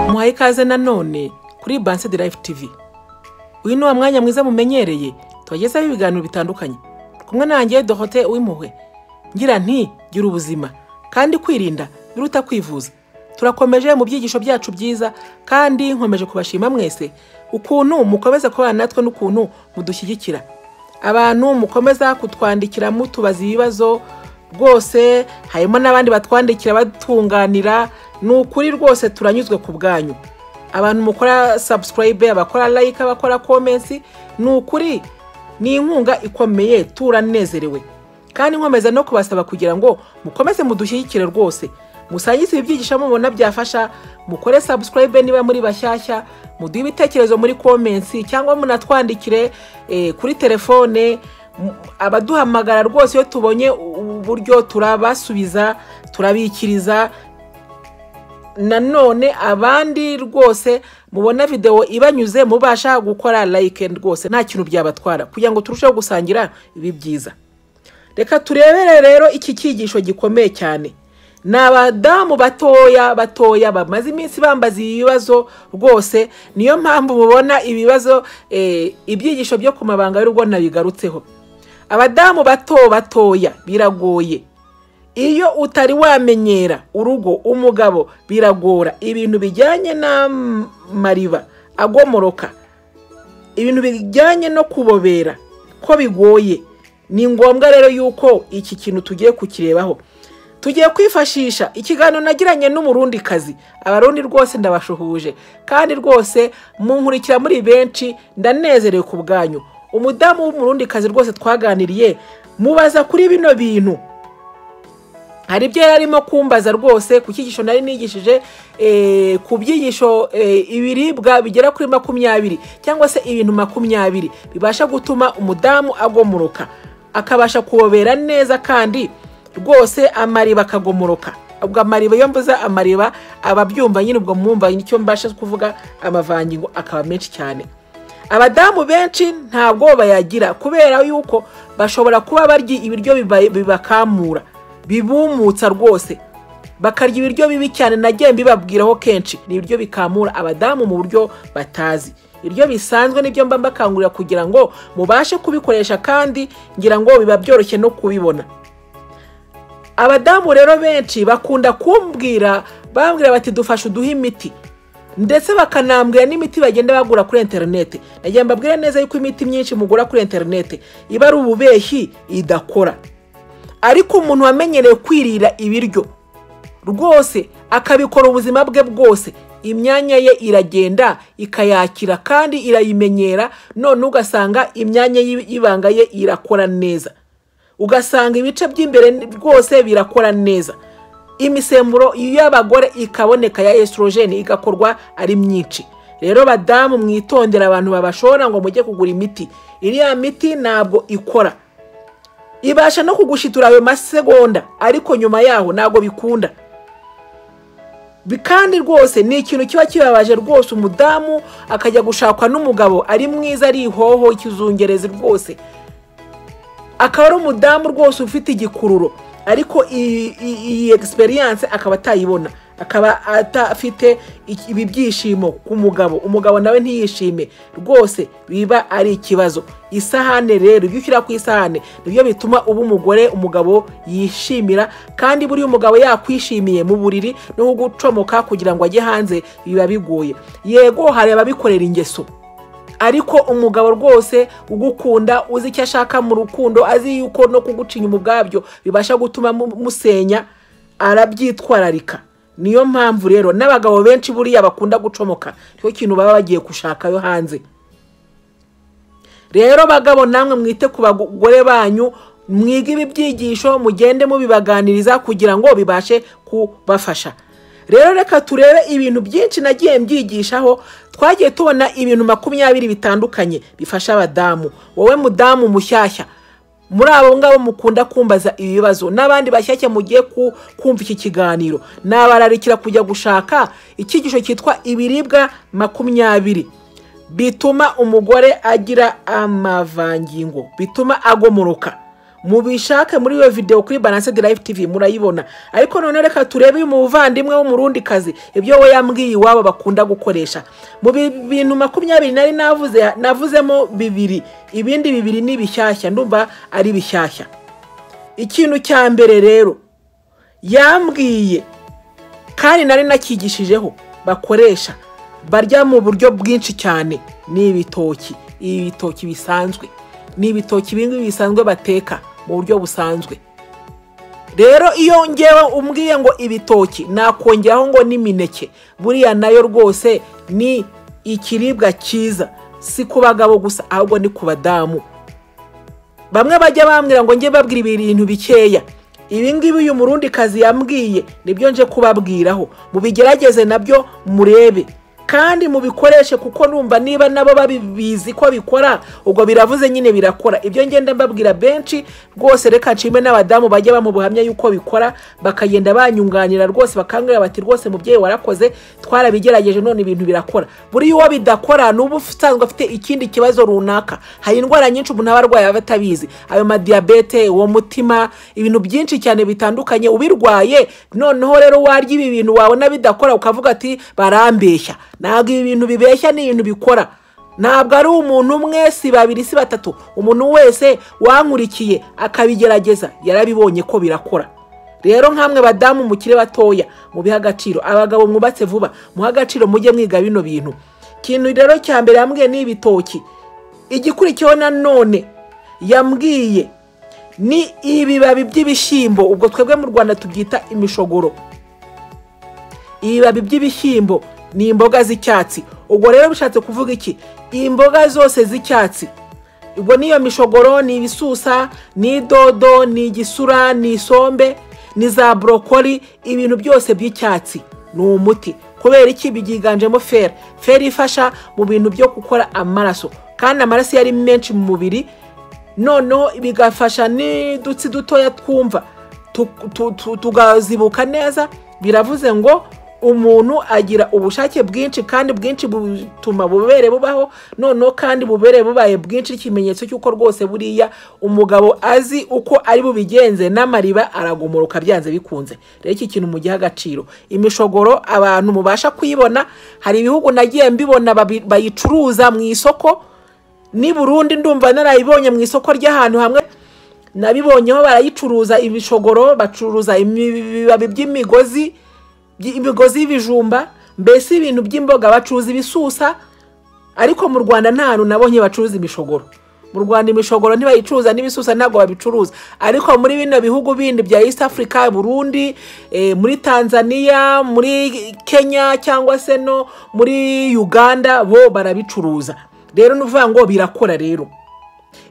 tubahaye ikaze nanone kuri banse de life tv uyu ni wa mwanya mwiza mumenyereye tubagezaho ibiganiro bitandukanye kumwe nanjye dohote w'impuhwe ngira nti gira ubuzima kandi kwirinda biruta kwivuza turakomeje mu byigisho byacu byiza kandi nkomeje kubashima mwese ukuntu mukomeza kubana natwe n'ukuntu mudushyigikira abantu mukomeza kutwandikira mutubaza ibibazo rwose harimo n'abandi batwandikira batunganira ni ukuri rwose turanyuzwe ku bwanyu abantu mukora sabusikarayibe abakora layike abakora komensi ni ukuri ni inkunga ikomeye turanezerewe kandi nkomeza no kubasaba kugira ngo mukomeze mudushyigikire rwose musangize ibibyigisha mubona byafasha mukore sabusikarayibe niba muri bashyashya muduhe ibitekerezo muri komensi cyangwa munatwandikire eh, kuri telefone mu- abaduhamagara rwose iyo tubonye uburyo turabasubiza turabikiriza nanone abandi rwose mubona videwo ibanyuze mubasha gukora like rwose nta kintu byabatwara kugira ngo turusheho gusangira ibi byiza reka turebere rero iki cyigisho gikomeye cyane ni abadamu batoya batoya bamaze iminsi bambaza ibi bibazo rwose niyo mpamvu mubona ibibazo eh, ibyigisho byo ku mabanga y'urugo nabigarutseho abadamu bato batoya biragoye iyo utari wamenyera urugo umugabo biragora ibintu bijyanye n'amariba agomoroka ibintu bijyanye no kubobera ko bigoye ni ngombwa rero yuko iki kintu tugiye kukirebaho tugiye kwifashisha ikiganiro nagiranye n'umurundikazi abarundi rwose ndabashuhuje kandi rwose munkurikira muri benshi ndanezerewe ku bwanyu umudamu w'umurundikazi rwose twaganiriye mubaza kuri bino bintu hari ibyo yari arimo kumbaza rwose ku cyigisho nari nigishije eh, ku byigisho eh, ibiribwa bigera kuri makumyabiri cyangwa se ibintu makumyabiri bibasha gutuma umudamu agomoroka akabasha kubobera neza kandi rwose amariba akagomoroka ubwo amariba iyo mvuze amariba aba abyumva nyine ubwo mwumva nicyo mbasha kuvuga amavangingo akaba menshi cyane abadamu benshi nta bwoba yagira kubera yuko bashobora kuba barya ibiryo biba- bibakamura bibumutsa rwose bakarya ibiryo bibi cyane nagiye mbibabwiraho kenshi ni ibiryo bikamura abadamu mu buryo batazi ibiryo bisanzwe nibyo mba mbakangurira kugira ngo mubashe kubikoresha kandi ngira ngo biba byoroshye no kubibona abadamu rero benshi bakunda kumbwira bambwira bati dufashe uduhe imiti ndetse bakanambwira n'imiti bagenda bagura kuri interineti nagira mbabwire neza yuko imiti myinshi mugura kuri interineti iba ari ububeshyi idakora ariko umuntu wamenyereye kwirira ibiryo rwose akabikora ubuzima bwe bwose imyanya ye iragenda ikayakira kandi irayimenyera none ugasanga imyanya y'i- y'ibanga ye irakora neza ugasanga ibice by'imbere rwose birakora neza imisemburo y'abagore ikaboneka ya esorogeni igakorwa ari myinshi rero badamu mwitondera abantu babashora ngo mujye kugura imiti iriya miti ntabwo ikora ibasha no kugushitura ayo masegonda ariko nyuma yaho ntabwo bikunda Bi- kandi rwose ni ikintu kiba kibabaje rwose umudamu akajya gushakwa n'umugabo ari mwiza ari ihoho ikizungerezi rwose akaba ari umudamu rwose ufite igikururo ariko iyi- iyi iyi egisperiyanse akaba atayibona akaba atafite iki- ibi byishimo ku mugabo umugabo nawe ntiyishime rwose biba ari ikibazo isahane rero ibyo ushyira ku isahane nibyo bituma uba umugore umugabo yishimira kandi buriya umugabo yakwishimiye mu buriri no kugucomoka kugira ngo ajye hanze biba bigoye yego hari ababikorera ingeso ariko umugabo rwose ugukunda uzi icyo ashaka mu rukundo azi yuko no kugucinya umugabyo bibasha gutuma mu- musenya arabyitwararika niyo mpamvu rero n'abagabo benshi buriya bakunda gucomoka cyo kintu baba bagiye gushakayo hanze rero bagabo namwe mwite ku bagore banyu mwige ibi byigisho mugende mubibaganiriza kugira ngo bibashe kubafasha rero reka turebe ibintu byinshi nagiye mbyigishaho twagiye tubona ibintu makumyabiri bitandukanye bifasha abadamu wowe mudamu mushyashya muri abo ngabo mukunda kumbaza ibibazo n'abandi bashyashya mugiye ku- kumva iki kiganiro nabararikira kujya gushaka icyigisho cyitwa ibiribwa makumyabiri bituma umugore agira amavangingo bituma agomoroka mubishake muri iyo videwo kuri balanced live tv murayibona ariko noneho reka turebe uyu muvandimwe w'umurundikazi ibyo we yambwiye iwabo bakunda gukoresha mu bi- bintu makumyabiri nari navuze navuzemo bibiri ibindi bibiri ni bishyashya ndumva ari bishyashya ikintu cya mbere rero yambwiye kandi nari nakigishijeho bakoresha barya mu buryo bwinshi cyane ni ibitoki ibitoki bisanzwe ni ibitoki bimwe bisanzwe bateka mu buryo busanzwe rero iyo ngewe umbwiye ngo ibitoki nakongeraho ngo n'imineke buriya nayo rwose ni ikiribwa cyiza si ku bagabo gusa ahubwo ni ku badamu bamwe bajya bambwira ngo njye babwira ibintu bikeya ibi ngibi uyu murundikazi yambwiye nibyo nje kubabwiraho mubigerageze nabyo murebe kandi mubikoreshe kuko numva niba nabo babizi ko bikora ubwo biravuze nyine birakora ibyo ngenda mbabwira benshi rwose reka nshime n'abadamu bajya bamu buhamya yuko bikora bakagenda banyunganira rwose bakangurira bati rwose mubyeyi warakoze twarabigerageje none ibintu birakora buriya uwo bidakora ni uba usanzwe afite ikindi kibazo runaka hari indwara nyinshi umuntu aba arwaye aba atabizi ayo madiyabete uwo mutima ibintu byinshi cyane bitandukanye ubirwaye noneho rero warya ibi bintu wabona bidakora ukavuga ati barambeshya ntabwo ibi bintu bibeshya ni ibintu bikora ntabwo ari umuntu umwe si babiri si batatu umuntu wese wankurikiye akabigerageza yarabibonye ko birakora rero nk'amwe badamu mukire batoya mubihe agaciro abagabo mwubatse vuba muhe agaciro mujye mwiga bino bintu ikintu rero cya mbere yambwiye ni ibitoki igikurikiyeho nanone yambwiye ni ibibabi by'ibishyimbo ubwo twebwe mu rwanda tubyita imishogoro ibibabi by'ibishyimbo ni imboga z'icyatsi ubwo rero bishatse kuvuga iki imboga zose z'icyatsi ubwo n'iyo mishogoro ni ibisusa ni idodo ni igisura ni isombe ni za borokori ibintu byose by'icyatsi ni umuti kubera iki byiganjemo feri feri ifasha mu bintu byo gukora amaraso kandi amaraso iyo ari menshi mu mubiri noneho bigafasha n'udutsi dutoya twumva tu- tu- tu- tukazibuka neza biravuze ngo umuntu agira ubushake bwinshi kandi bwinshi butuma bubere bubaho noneho kandi bubere bubaye bwinshi ikimenyetso cy'uko rwose buriya umugabo azi uko ari bubigenze n'amariba aragumuruka byanze bikunze rero iki kintu mugihe agaciro imishogoro abantu mubasha kuyibona hari ibihugu nagiye mbibona babi- bayicuruza mu isoko n'i Burundi ndumva narayibonye mu isoko ry'ahantu hamwe nabibonyeho barayicuruza ibishogoro bacuruza imi- ibibabi by'imigozi by- imigozi y'ibijumba mbese ibintu by'imboga bacuruza ibisusa ariko mu rwanda nta hantu nabonye bacuruza imishogoro mu rwanda imishogoro ntibayicuruza n'ibisusa ntabwo babicuruza ariko muri bino bihugu bindi bya east africa burundi eh, muri tanzania muri kenya cyangwa se no muri uganda bo barabicuruza rero ni ukuvuga ngo birakora rero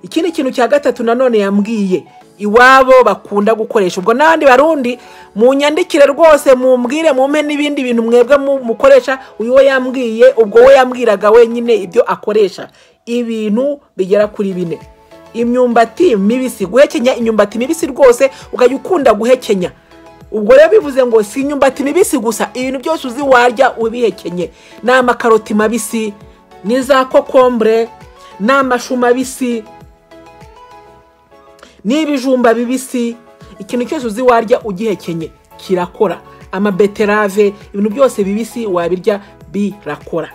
ikindi kintu cya gatatu nanone yambwiye iwabo bakunda gukoresha ubwo n'abandi barundi mu nyandikire rwose mumbwire mumpe n'ibindi bintu mwebwe mu- mukoresha uyu we yambwiye ubwo we yambwiraga wenyine ibyo akoresha ibintu bigera kuri bine imyumbati mibisi guhekenya imyumbati mibisi rwose ukajya ukunda guhekenya ubwo rero bivuze ngo si imyumbati mibisi gusa ibintu byose uzi warya ubihekenye ni amakaroti mabisi ni za kokombure ni amashu mabisi n'ibijumba bibisi ikintu cyose uzi warya ugihekenye kirakora amabeterave ibintu byose bibisi wabirya birakora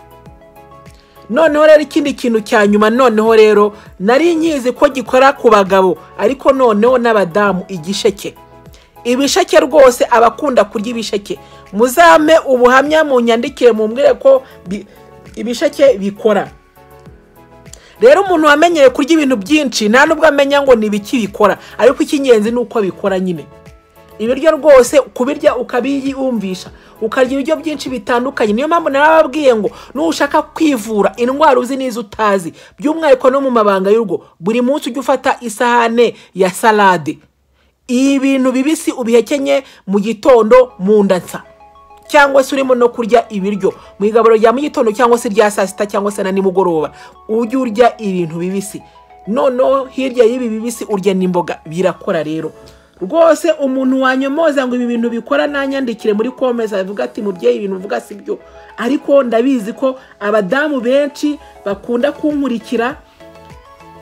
noneho rero ikindi kintu cya nyuma noneho rero nari nyizi ko gikora ku bagabo ariko noneho n'abadamu igisheke ibisheke rwose abakunda kurya ibisheke muzame ubuhamya mu nyandikire mumbwire ko bi- ibisheke bikora rero umuntu wamenyeye kurya ibintu byinshi nta nubwo amenya ngo ni ibiki bikora ariko icy'ingenzi ni uko bikora nyine ibiryo rwose kubirya ukabiyumvisha ukarya ibiryo byinshi bitandukanye niyo mpamvu narababwiye ngo nushaka kwivura indwara uzi n'izo utazi by'umwihariko no mu mabanga y'urugo buri munsi ujya ufata isahane ya salade ibintu bibisi ubihekenye mu gitondo mu nda nsa cyangwa se urimo no kurya ibiryo mu igaburo rya mu gitondo cyangwa se rya saa sita cyangwa se na nimugoroba ujye urya ibintu bibisi noneho hirya y'ibi bibisi urya n'imboga birakora rero rwose umuntu wanyomoza ngo ibi bintu bikora nanyandikire muri komeza avuga ati mubyeyi ibintu uvuga si byo ariko ndabizi ko abadamu benshi bakunda kunkurikira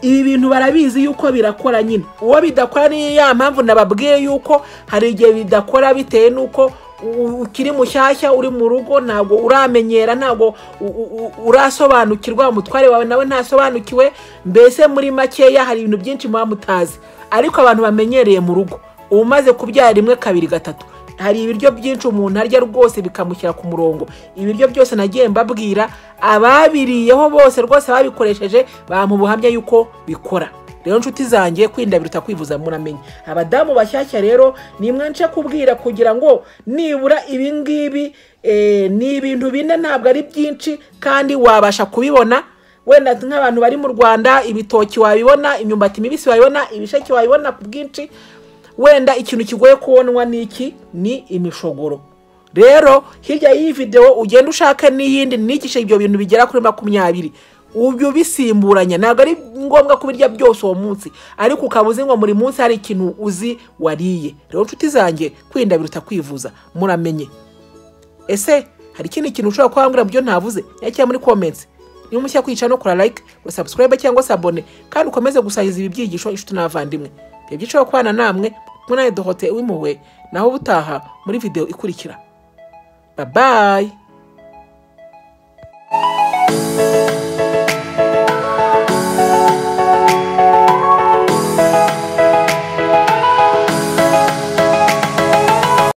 ibi bintu barabizi yuko birakora nyine uwo bidakora ni ya mpamvu nababwiye yuko hari igihe bidakora bitewe n'uko u- ukiri mushyashya uri mu rugo ntabwo uramenyera ntabwo u- u- u- urasobanukirwa umutware wawe nawe ntasobanukiwe mbese muri makeya hari ibintu byinshi muba mutazi ariko abantu bamenyereye mu rugo uba umaze kubyara rimwe kabiri gatatu hari ibiryo byinshi umuntu arya rwose bikamushyira ku murongo ibiryo byose nagiye mbabwira ababiriyeho bose rwose babikoresheje bamuha ubuhamya yuko bikora rero nshuti zanjye kwinda biruta kwivuza muramenye abadamu bashyashya rero nimwe nce kubwira kugira ngo nibura ibi ngibi eh, ni ibintu bine ntabwo ari byinshi kandi wabasha kubibona wenda nk'abantu bari mu rwanda ibitoki wabibona imyumbati mibisi wabibona ibisheke wabibona ku bwinshi wenda ikintu kigoye kubonwa ni iki ni imishogoro rero hirya y'iyi videwo ugenda ushaka n'iyindi nigishe ibyo bintu bigera kuri makumyabiri ubyo bisimburanya ntabwo ari ngombwa kubirya byose uwo munsi ariko ukaba uzi ngo buri munsi hari ikintu uzi wariye rero nshuti zanjye kwirinda biruta kwivuza muramenye ese hari ikindi kintu ushobora kuba wambwira mu byo ntavuze nyakira muri comments niba umushya kwicara no kora like ngo subscribe cyangwa se abone kandi ukomeze gusangiza ibi byigisho inshuti n'abavandimwe ibyo byiciro kubana namwe mwe nawe dohote w'impuhwe naho ubutaha muri video ikurikira babayi